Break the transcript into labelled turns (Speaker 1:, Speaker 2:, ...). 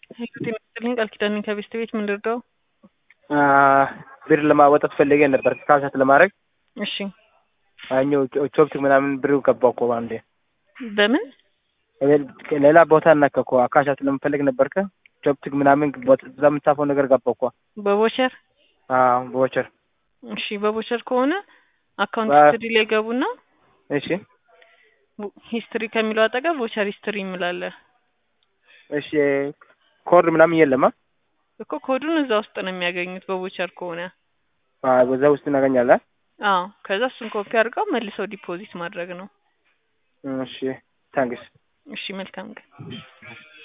Speaker 1: ህይወት የመሰለኝ ቃል ኪዳን ከቤስት ቤት ምን ልርዳው?
Speaker 2: ብር ለማወጣት ፈልጌ ነበር ካሻት ለማድረግ
Speaker 1: እሺ
Speaker 2: አኛው ቾፕቲክ ምናምን ብር ገባ እኮ አንዴ
Speaker 1: በምን
Speaker 2: ሌላ ቦታ እናከ እኮ አካሻት ለመፈለግ ነበርከ ቾፕቲክ ምናምን እዛ የምታፈው ነገር ገባ እኮ
Speaker 1: በቦቸር
Speaker 2: አዎ በቦቸር
Speaker 1: እሺ በቦቸር ከሆነ አካውንት
Speaker 2: በ-
Speaker 1: ሂስትሪ ላይ ገቡና
Speaker 2: እሺ
Speaker 1: ሂስትሪ ከሚለው አጠገብ ቦቸር ሂስትሪ ይምላለ
Speaker 2: እሺ ኮድ ምናምን የለማ
Speaker 1: እኮ ኮዱን እዛ ውስጥ ነው የሚያገኙት በቦቸር ከሆነ
Speaker 2: በዛ ውስጥ እናገኛለን
Speaker 1: አዎ ከዛ እሱን ኮፒ አድርገው መልሰው ዲፖዚት ማድረግ ነው
Speaker 2: እሺ ታንክስ
Speaker 1: እሺ መልካም ቀን